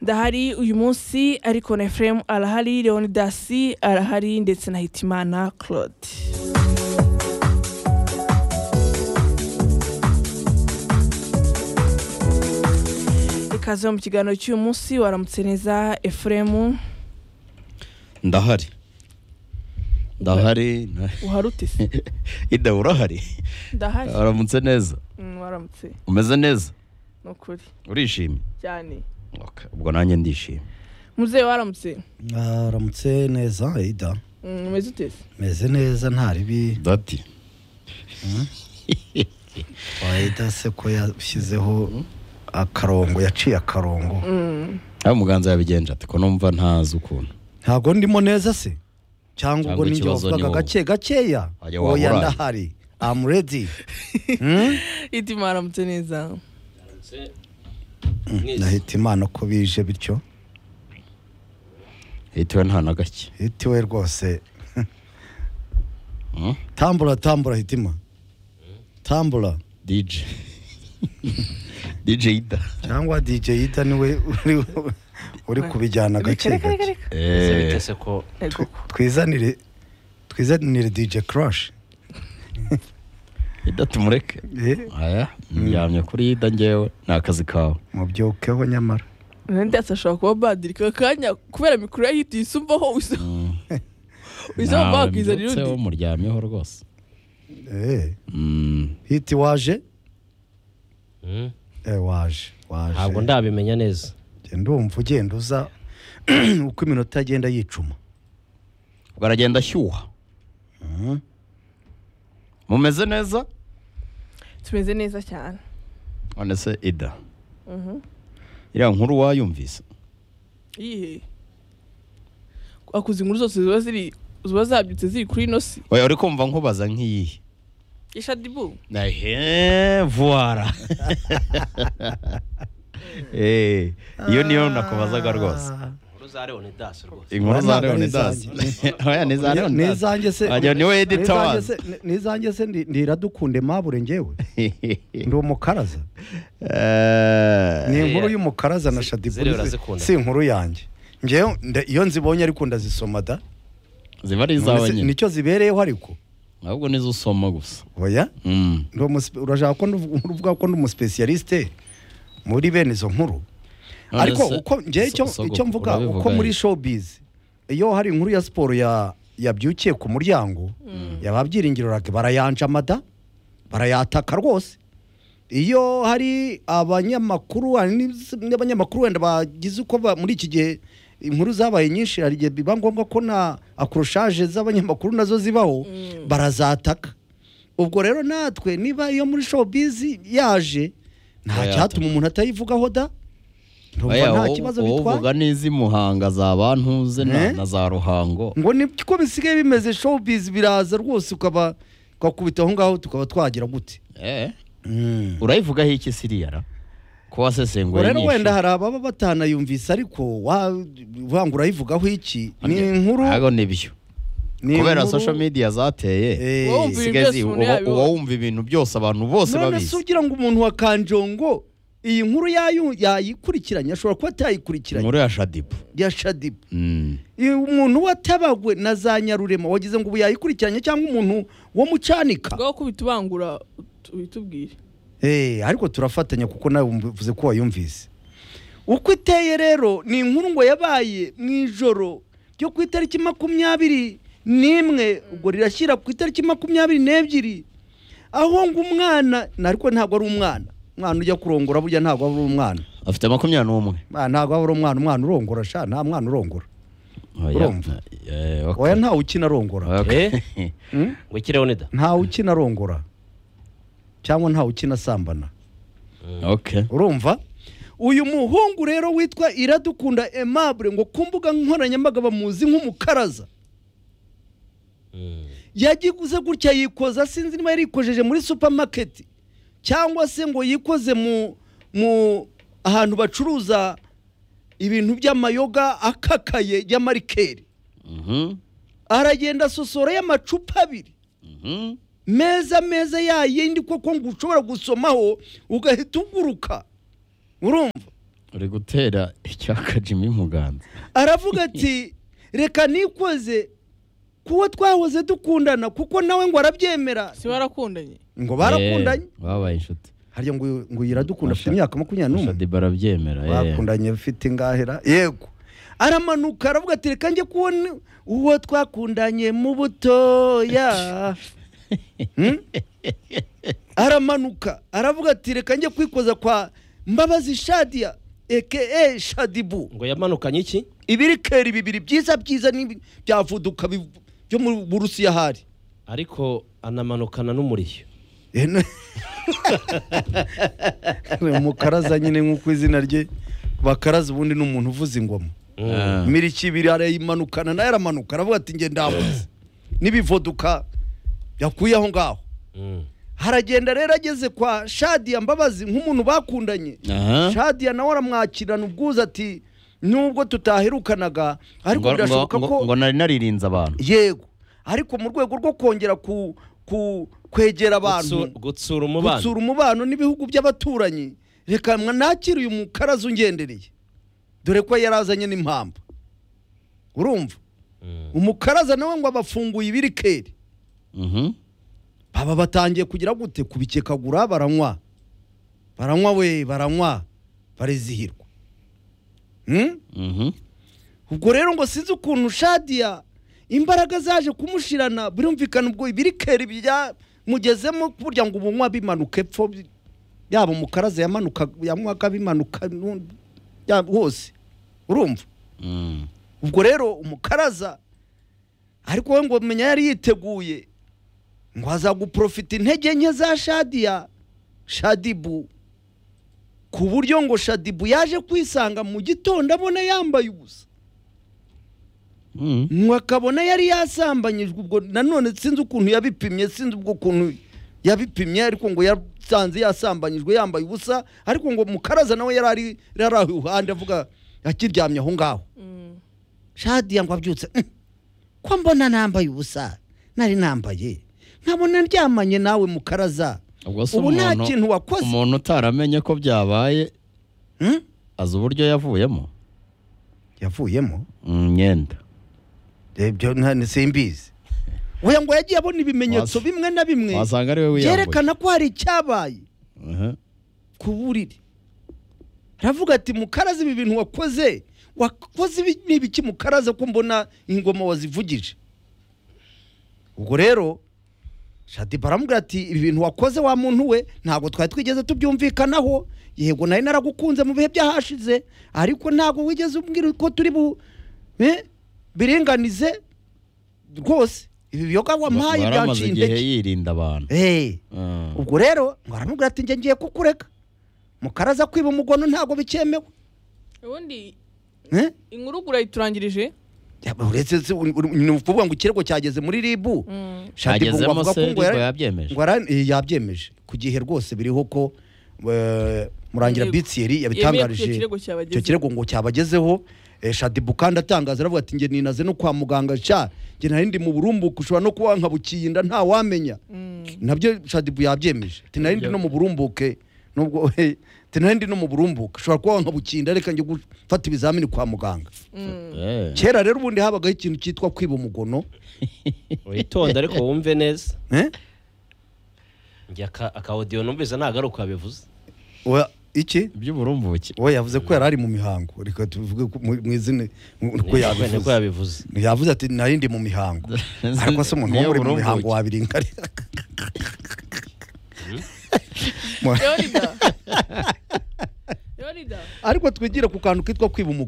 ndahari uyu munsi ariko na Ephraim arahari leonidas arahari ndetse na hitimana claude ikaze mu kiganiro cy'uyu munsi waramutse neza Ephraim ndahari ndahari uharute se ida urahari ndahari waramutse neza Mm, waramutse umeze neza ni ukuri urishimye cyane Okay, ubwo nanjye ndishimye muzehe waramutse aramutse neza ida Mm, umeze ute se meze neza nta ribi dati ida se ko yashyizeho akarongo yaciye akarongo Mm, aho umuganza yabigenje ati ko numva ntazi ukuntu ntabwo ndimo neza se cyangwa Cyangwa ubwo ninjye ikibazo ni wavugaga wowe. gake gakeya Wajya oya waburaye. ndahari amu redi itima waramutse neza nahita imana ko bije bityo yitiwe nta na gake hitiwe rwose Mm? tambura tambura hitima tambura dj dj ida cyangwa dj ida niwe uri- uri kubijyana Reka, gake reka, gake reka, reka. ese Eh, bitese ko Ego. twizanire twizanire dj crush ida tumureke Eh, aya ndyamye kuri ida ngewe ni akazi kawe mubyibukeho nyamara ndetse ashobora kuba badiri ka kanya kubera mikoro ye yihita isumbaho uza Nawe bakizanira mbyutseho undi muryamyeho rwose Eh, Mm, hiti waje Mm. Eh, waje waje ntabwo ndabimenya neza genda wumva ugenda uza uko iminota agenda yicuma ubwo aragenda ashyuha mumeze neza tumeze neza cyane none se ida iriya nkuru wayumvise iyihe akoze inkuru zose ziba ziri ziba zabyutse ziri kuri ino si oya uri kumva nkubaza nk'iyihe ishadibu ehe vuwara Eh, iyo niyo nakubazaga rwose inkuru za leonidas rwose inkuru za Ntabwo ari leonidas oya ni za leonidas n'izanjye se Ajya, ni we editor n'izanjye wazo. se- ni- n'izanjye se ndi- ndiradukunde mabure ngewe ndi umukaraza Eh, ni Eh, inkuru y'umukaraza na zi- shadibu ziriya ni- urazikunda. si inkuru yanjye ngewe nda- iyo nzibonye ariko ndazisoma da ziba ari izawe None se nyine nicyo zibereyeho ariko ahubwo nizo usoma gusa oya Mm. Ndi umuspe- urashaka ko ndu- uvuga ko ndi umusipesiyalisite muri bene izo nkuru None ariko se- uko ngewe icyo so- icyo sogokuru mvuga urabivuga uko muri iki? showbiz iyo hari inkuru ya siporo ya yabyukiye ku muryango yaba byiringiro rake barayanjamada barayataka rwose iyo hari abanyamakuru hari n'iz- n'abanyamakuru wenda bagize uko ba- muri iki gihe inkuru zabaye nyinshi hari igihe biba ngombwa ko na akurushaje z'abanyamakuru nazo zibaho barazataka ubwo rero natwe niba iyo muri showbiz yaje nta Bayataka. cyatuma umuntu atayivugaho da Oya, Ndumva nta wowe- kibazo wowe bitwaye uvuga n'iz'i muhanga za bantuze na Eh? na za ruhango ngo niko bisigaye bimeze showbiz biraza rwose ukaba twakubita aho ngaho tukaba twagira gute Eh, urayivugaho iki siriyara ko wasesenguye rero nyinshi. wenda hari ababa batanayumvise ariko wa- uvuga ngo urayivugaho iki ni inkuru ntabwo nibyo ni kubera inkuru- social media zateye Eh, Wowe umva- zisigaye zi- Ibintu byose uba- umuntu uba yabiho. wumva ibintu byose abantu bose none se babizi ugira ngo umuntu wa kanjongo iyi nkuru yayu- yayikurikiranye ashobora kuba atayikurikiranye inkuru ya shadibu ya shadibu Mm. Iyo umuntu watabagwe na za nyarurema wagize ngo ubu yayikurikiranye cyangwa umuntu wo mu cyanika bwo kubita ubangura ut- ubitubwire Eh, ariko turafatanya kuko nawe mvuze ko wayumvise uko iteye rero ni inkuru ngo yabaye mu ijoro ryo ku itariki makumyabiri n'imwe ubwo rirashyira ku itariki makumyabiri n'ebyiri aho ngo umwana na- ariko ntabwo ari umwana umwana ujya kurongora burya ntabwo aba ari umwana afite makumyabiri n'umwe Ah, ntabwo aba ari umwana umwana urongora sha nta mwana urongora Oya. Urumva? Eh, ok. oya ntawe ukina arongora Ok. Mm? ngo iki leonida ntawe ukina arongora cyangwa ntawe ukina asambana ok urumva uyu muhungu rero witwa iradukunda aimable ngo ku mbuga nkoranyambaga bamuzi nk'umukaraza Mm. yagiguze gutya yikoza sinzi niba yarikojeje muri supamaketi cyangwa se ngo yikoze mu mu ahantu bacuruza ibintu by'amayoga akakaye y'amarikeri Mhm. aragenda asosoroyo amacupa abiri Mhm. meza meza yayindi koko ngo ushobora gusomaho ugahita uguruka urumva uri gutera icyaka jimmy mu ganza aravuga ati reka nikoze kuwo twahoze dukundana kuko nawe ngo arabyemera si barakundanye ngo barakundanye Eh, babaye inshuti harya ngo uyu- ngo uyu iradukunda afite Masha- imyaka makumyabiri n'umwe shadiba arabyemera eh. bakundanye ufite ingahera yego aramanuka aravuga ati reka njye kubona uwo twakundanye mu butoya Hmm? aramanuka aravuga ati reka njye kwikoza kwa mbabazi shadiya eke shadibu ngo yamanukanye iki ibirikeri bibiri byiza byiza n'ibi- bya vuduka biv- byo mu burusiya hari ariko anamanukana n'umurishyo Eh, no- Ni umukaraza nyine nk'uko izina rye bakaraza ubundi ni umuntu uvuza ingoma Ah. imiriki ibiri arayimanukana nayo aramanuka aravuga ati nge ndamuze n'ibivoduka yakuye aho ngaho Mm. haragenda rero ageze kwa shadiya mbabazi nk'umuntu bakundanye Aha. shadiya nawe aramwakirana ubwuzu ati nubwo tutaherukanaga ariko ngo, ngo, birashoboka ngo, ko ngo nari naririnze abantu yego ariko mu rwego rwo kongera ku ku kwegera abantu Gutsu- gutsura gutsura umubano umubano n'ibihugu by'abaturanyi reka mwa nakire uyu mukaraza ungendereye dore ko yarazanye n'impamvu urumva Mm. umukaraza nawe ngo abafunguye ibirikeri Mhm. baba batangiye kugira gute kubikekagura baranywa baranywa we baranywa barizihirwa Hmm? Mhm. ubwo rero ngo sinzi ukuntu shadiya imbaraga zaje kumushirana birumvikana ubwo ibirikeri bya mugezemo burya ngo ubunywa bimanuka epfo bi- yaba umukaraza yamanuka yanywaga bimanuka nu- ya- hose urumva Mm. ubwo rero umukaraza ariko we ngo menya yari yiteguye ngo azaguprofita intege nke za shadiya shadibu ku buryo ngo shadibu yaje kwisanga mu gitondo abona yambaye ubusa Mm. ngo akabona yari yasambanyijwe ubwo nanone sinzi ukuntu yabipimye sinzi ubwo kuntu yabipimye ariko ngo yasanze yasambanyijwe yambaye ubusa ariko ngo mukaraza nawe yari ari yari ari iruhande avuga akiryamye aho ngaho Mm. shadiya ngo abyutse "Mm, ko mbona nambaye ubusa nari nambaye nkabona ndyamanye nawe mukaraza ubwo se ubu nta umuntu- kintu wakoze umuntu utaramenye ko byabaye Hmm? azi uburyo yavuyemo yavuyemo Mm, imyenda ibyo nta- simbizi oya ngo yagiye abona Wasa- ibimenyetso bimwe na bimwe wasanga ari we wiyambuye byerekana ko hari icyabaye Aha. ku buriri aravuga ati mukaraza ibi bintu wakoze wakoze ibi- ni ibiki mukaraza ko mbona ingoma wazivugije ubwo rero shadiba aramubwira ati ibi bintu wakoze wa muntu we ntabwo twari twigeze tubyumvikanaho yego nari naragukunze mu bihe byahashize ariko ntabwo wigeze umbwira ko turi bu eh, biringanize rwose ibi biyoga wampaye waramaze byaciye igihe intege yirinda abantu Eh. Mm. ubwo rero ngo aramubwira ati njye ngiye kukureka mukaraza kwiba umugono ntabwo bikemewe ubundi Eh? inkuru ubwo urayiturangirije Ya, uretse se, uri- uri- ni ukuvuga ngo ikirego cyageze muri ribu Mm. Shaddy ngo Cyagezemo avuga ko se, ngo yara- Ribu yabyemeje? ngo yara- eh, yabyemeje ku gihe rwose biriho ko eh, murangira Yego. bitsiyeri Yemeye ko icyo yabitangarije kirego cyabagezeho. icyo kirego ngo cyabagezeho Eh, shadibu kandi atangaza aravuga ati nge ninaze no kwa muganga sha nge nari ndi mu burumbuke ushobora no kuba wankabukiye inda nta wamenya nabyo shadibu yabyemeje ati nari ndi no mu burumbuke nubwo eh, ati nari ndi no mu burumbuke ushobora kuba wankabukiye inda reka njye gufata ibizamini kwa muganga Eh. kera rero ubundi habagaho ikintu cyitwa kwiba umugono witonde ariko wumve neza eh? njye aka aka audio numvise nagaruka bivuze Oya, iki by'uburumbuke we yavuze ko yari ari mu mihango reka tuvuge ko mu mu izina uko niko yabivuze yabivuze yavuze ati nari ndi mu mihango ariko se umuntu Niyo wo muri mu burumbuke. mihango wabiringarira yorida yorida ariko twigire ku kantu kitwa kwiba umugono